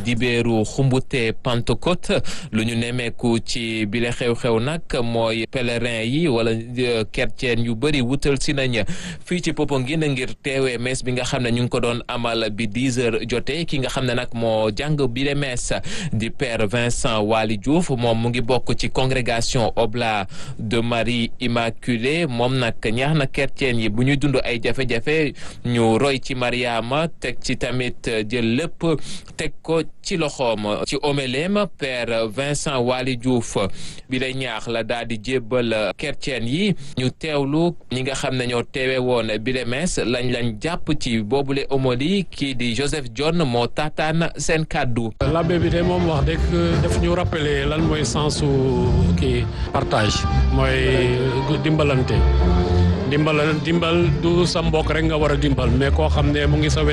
dibéeru xumbute Pentecôte lu ñu nemmeeku ci bile xew-xew nag mooy pèlerin yi wala chrétien yu bëri wutal si nañ fii ci Popenguine ngir teewee mees bi nga xam ne ñu ngi ko doon amal bi 10 heures jotee ki nga xam ne nag moo jàng bile mees di père Vincent Waly Diouf moom mu ngi bokk ci congrégation Oblat de Marie Immaculée moom nag ñaax na chrétien yi bu ñuy dund ay jafe-jafe ñu roy ci Mariama teg ci tamit jël lépp teg ko ci loxoom ci oméleem père Vincent Waly Diouf bi lay ñaax la daal di jébbal chrétien yi ñu teewlu ñi nga xam ne ñoo teewe woon bile mees lañ lañ jàpp ci boobule homoli kii di Joseph John moo taataan seen kàddu l'abbé bi de moom wax dëgg daf ñu rappeler lan mooy sensu kii partage mooy dimbalante dimbal dimbal du sa mbokk rek nga war a dimbal mais koo xam ne mu ngi sa wet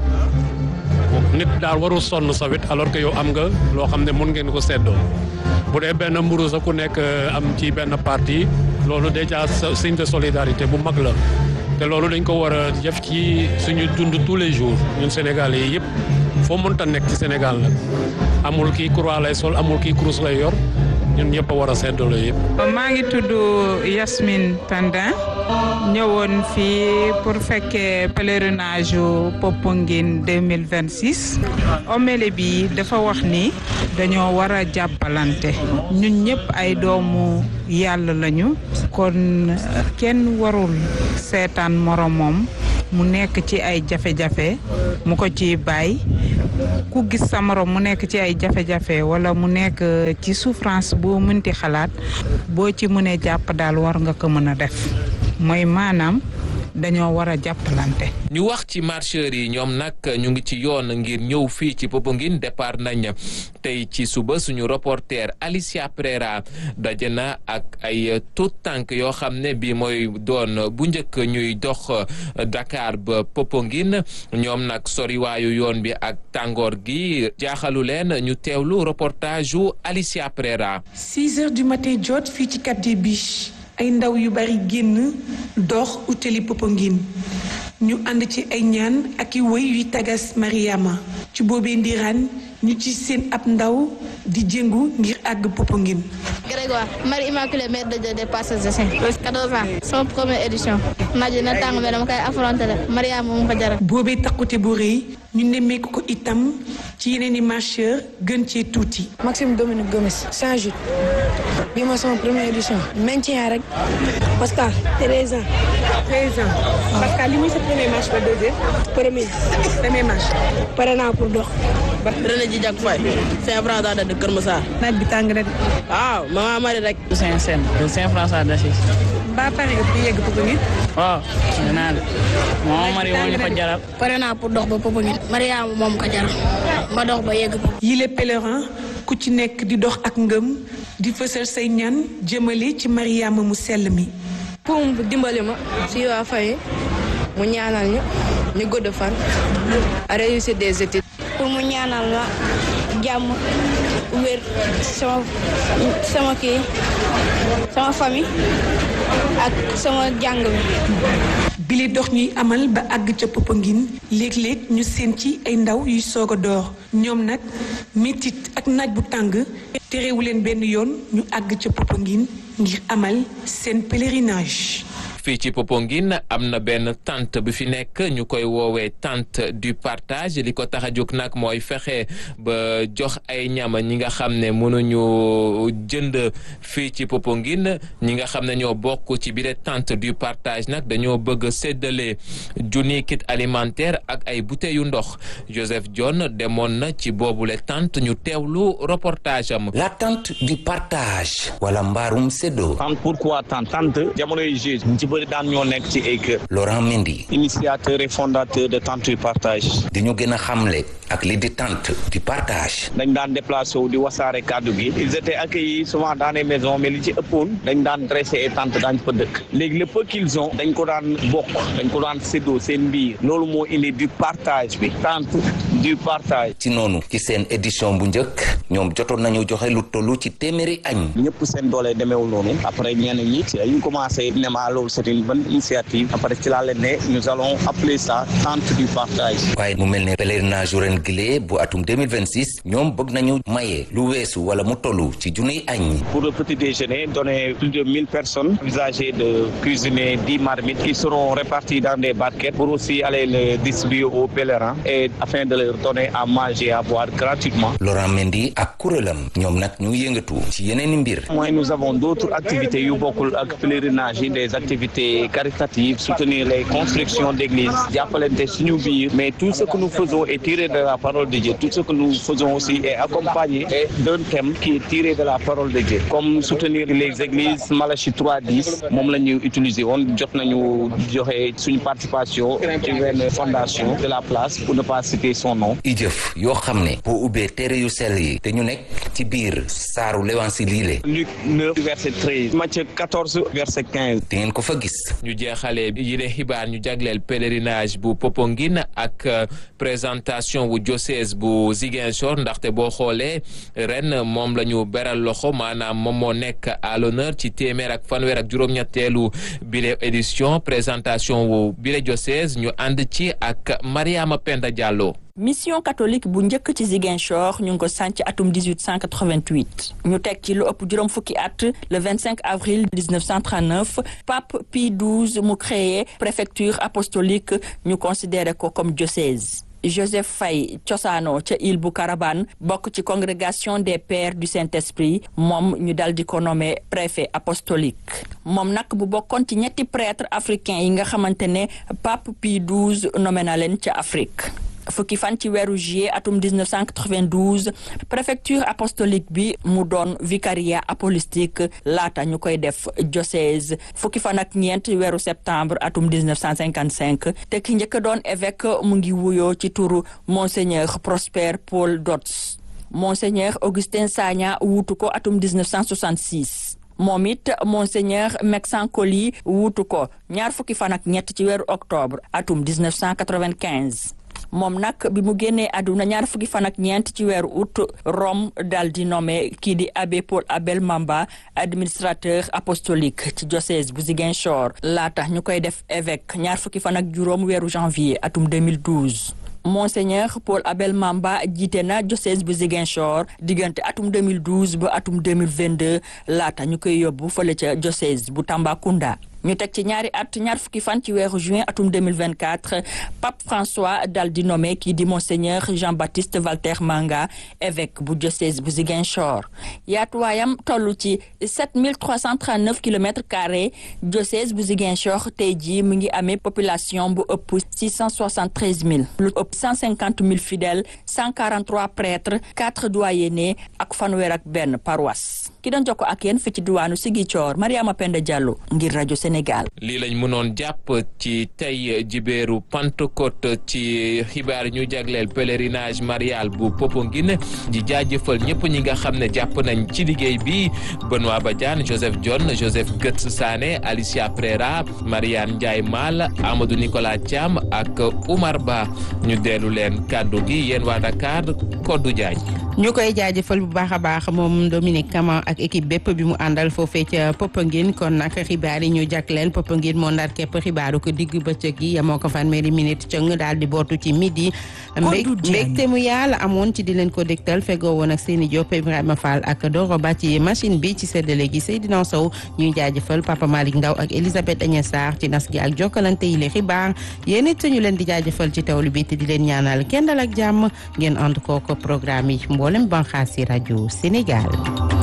nit daal warul sonn sa wet alors que yow am nga loo xam ne mun ngeen ko seddoo bu dee benn mburu sa ku nekk am ci benn parti loolu déjà signe de solidarité bu mag la te loolu dañ ko war a def ci suñu dund tous les jours ñun Sénégalais yi yëpp foo mënta nekk ci Sénégal nag amul kii croix lay sol amul kii cruz lay yor ñun ñëpp a war a seddoo yëpp. maa ngi tudd Yasmine Tandin ñëwoon fii pour fekkee pèlerinage yu Popenguine 2026 homélie bi dafa wax ni dañoo war a jàppalante ñun ñëpp ay doomu yàlla lañu kon kenn warul seetaan moromam mu nekk ci ay jafe-jafe mu ko ci bàyyi ku gis sa morom mu nekk ci ay jafe-jafe wala mu nekk ci souffrance boo mënti xalaat boo ci mënee jàpp daal war nga ko mën a def mooy maanaam dañoo war a jàppalante. ñu wax ci marcheurs yi ñoom nag ñu ngi ci yoon ngir ñëw fii ci Popenguine départ nañ tey ci suba suñu reporter Alicia Prera daje na ak ay tout tànk yoo xam ne bii mooy doon bu njëkk ñuy dox Dakar ba Popenguine ñoom nag soriwaayu yoon bi ak tàngoor gi jaaxalu leen ñu teewlu reportage yu Alicia Prera. 6 heures du matin jot fii ci Cap des Biches ay ndaw yu bari génn dox utali Popenguine ñu ànd ci ay ñaan ak i wëy yuy tagas Mariama ci boobee ndiraan ñu ci seen ab ndaw di jëngu ngir àgg Popenguine Grégoire Marie Immaculée Mère de Dieu des Parcelles Assainies 14 ans sama première édition naaj na tàng mais dama koy affronté la Mariama moom ko jaral boobee takkute bu rëy ñu nemmeeku ko itam ci yeneen i marcheur gën cee tuuti Maxime Dominique Gomes Saint-Jude bii mooy sama première édition maintien rek Pascal 13 ans 13 ans Pascal li muy sa premier match ba deuxième premier premier match pare naa pour dox René ji jak fay Saint François de Kër Massar naaj bi tàng na waaw mama mari rek Saint Saint de Saint François d'Assise ba pare nga fi yegg Popenguine waaw naa de mama mari moo ñu ko jaral pare naa pour dox ba Popenguine Mariama moom ko jaral ma dox ba yegg yile pèlerin ku ci nekk di dox ak ngëm di fësal say ñaan jëmale ci Mariama mu sell mi pour mu dimbali ma si waa famille mu ñaanal ñu ñu gudd fan a réussir des études pour mu ñaanal ma jàmm wér sama sama kii sama famille ak sama jàng bi bile dox ñuy amal ba àgg ca Popenguine léeg-léeg ñu seen ci ay ndaw yuy soog a door ñoom nag métit ak naaj bu tàng terewu leen benn yoon ñu àgg ca Popenguine ngir amal seen pèlerinage. fii ci Popenguine am na benn tente bi fi nekk ñu koy woowee tente du partage li ko tax a jóg nag mooy fexe ba jox ay ñam ñi nga xam ne mënuñu jënd fii ci Popenguine ñi nga xam ne ñoo bokk ci biir tente du partage nag dañoo bëgg séddale junni kit alimentaire ak ay bouteilles yu ndox Joseph John demoon na ci boobule tente ñu teewlu reportage am. la tente du partage wala mbaarum séddoo. tente pourquoi tente tente jamonoy juge ci bëri daan ñoo nekk ci ay kër. Laurent Mendy. initiateur et fondateur de tente du partage. di ñu gën a xamle ak li di tente du partage. dañ daan déplacé wu di wasaare kàddu gi. ils étaient accueillis souvent dans les maisons mais li ci ëppoon dañ daan dressé ay tentes daañ fa dëkk. léegi le peu qu'ils ont dañ ko daan bokk dañ ko daan séddoo seen biir loolu moo indi du partage bi tente du partage. ci noonu ci seen édition bu njëkk ñoom jotoon nañu joxe lu tollu ci téeméeri añ. ñëpp seen doole demeewul noonu après ñenn ñi ci ñu commencé ne ma loolu c'est une bonne initiative après ci laa leen ne nous allons appeler ça tente du partage. waaye mu mel ne pèlerinage ren gile bu atum 2026 ñoom bëgg nañu maye lu weesu wala mu tollu ci junniy añ. pour le petit déjeuner donner plus de 1000 personnes envisager de cuisiner 10 marmites qui seront réparties dans des barquettes pour aussi aller le distribuer aux pèlerins et afin de leur donner à manger et à boire gratuitement. Laurent Mendy ak kuréelam ñoom nag ñu yëngatu ci yeneen i mbir. mooy nous avons d'autres activités yu bokkul ak pèlerinage yi des activités caritatives soutenir les constructions d'églises jàppalante suñu biir mais tout ce que nous faisons est tiré de la parole de Dieu tout ce que nous faisons aussi est accompagné d'un thème qui est tiré de la parole de Dieu comme soutenir les églises Malachie 3.10 moom la ñu utiliser woon jot nañu joxe suñu participation ci benn fondation de la place pour ne pas citer son nom. i jëf yoo xam ne boo ubbee téere yu sell yi te ñu nekk ci biir saaru lewansi liile Luc 9 verset 13 Matthieu 14 verset 15. di ngeen ko fa gis. ñu jeexalee yile xibaar ñu jagleel pèlerinage bu Popenguine ak présentation bu diocèse bu Ziguinchor ndaxte boo xoolee ren moom la ñu beral loxo maanaam moom moo nekk à l'honneur ci téeméer ak fanweer ak juróom-ñetteelu bile édition présentation wu bile diocèse ñu ànd ci ak Mariama Penda Diallo. mission catholique bu njëkk ci Ziguinchor ñu ngi ko sànc atum 1888 ñu teg ci lu ëpp juróom fukki at le 25 avril 1939 pape Pie XII mu créé préfecture apostolique ñu considéré ko comme diocèse Joseph Faye cosaano ca île bu Carabane bokk ci congrégation des pères du Saint-Esprit moom ñu dal di ko nommé préfet apostolique moom nag bu bokkoon ci ñetti prêtre africain yi nga xamante ne pape Pie XII nommé na leen ca Afrique fukki fan ci weeru juillet atum 1992 préfecture apostolique bi mu doon vicariat apostolique laata ñu koy def diocèse fukki fan ak ñeent weeru septembre atum 1955 te ki njëkk doon évêque mu ngi wuyoo ci turu monseigneur Prosper Paul Dodds monseigneur Augustin Sagna wuutu ko atum 1966 moom it monseigneur Mexan Coly wuutu ko ñaar fukki fan ak ñett ci weeru octobre atum 1995 moom nag bi mu génnee àdduna ñaar fukki fan ak ñeent ci weeru août Rome dal di nommé kii di abbé Paul Abel Mamba administrateur apostolique ci diocèse bu Ziguinchor laata ñu koy def évêque ñaar fukki fan ak juróom weeru janvier atum 2012. Monseigneur Paul Abel Mamba jiite na diocèse bu Ziguinchor diggante atum 2012 ba atum 2022 laata ñu koy yóbbu fële ca diocèse bu Tambacounda. ñu teg ci ñaari at ñaar fukki fan ci weeru juin atum 2024 pape François dal di nommé kii di monseigneur Jean-Baptiste Walter Manga évêque bu diocèse bu Ziguinchor yaatuwaayam toll ci 7339 kilomètres carrés diocèse bu Ziguinchor tey jii mu ngi amee population bu ëpp 673 000 lu ëpp 150 000 fidèles 143 prêtres 4 doyennés ak fanweer ak benn paroisse ki doon jokko ak yéen fi ci diwaanu Ziguinchor Mariama Penda Diallo ngir rajo Sénégal. lii lañ mënoon jàpp ci tey jibéeru Pentecôte ci xibaar ñu jagleel pèlerinage marial bu Popenguine di jaajëfal ñëpp ñi nga xam ne jàpp nañ ci liggéey bi Benoît Badiane Joseph John Joseph Götz Sané Alicia Prera Mariane Ndiaye Mal Amadou Nicolas Thiam ak Oumar Ba ñu dellu leen kàddu gi yéen waa Dakar Kodou Diagne. ñu koy jaajëfal bu baax a baax moom Dominique Kama ak équipe bépp bi mu àndal foofee ca Popenguine kon nag xibaar yi ñu jagleel Popenguine moo ndar képp xibaaru ko digg bëccëg yi yemoo ko fanweeri minute cëng daal di bootu ci midi. mbégte mu yàlla amoon ci di leen ko dégtal fegoo woon ak Seni Diop Ibrahima Fall ak Doro Ba ci machine bi ci séddale gi Seydina Sow ñuy jaajëfal Papa Malick Ndaw ak Elisabeth Agnès Sarr ci nas gi ak jokkalante yi le xibaar yéen it ñu leen di jaajëfal ci tawlu bi te di leen ñaanal kenn dal ak jàmm ngeen ànd kooko programme yi mboolem banxaasi rajo Sénégal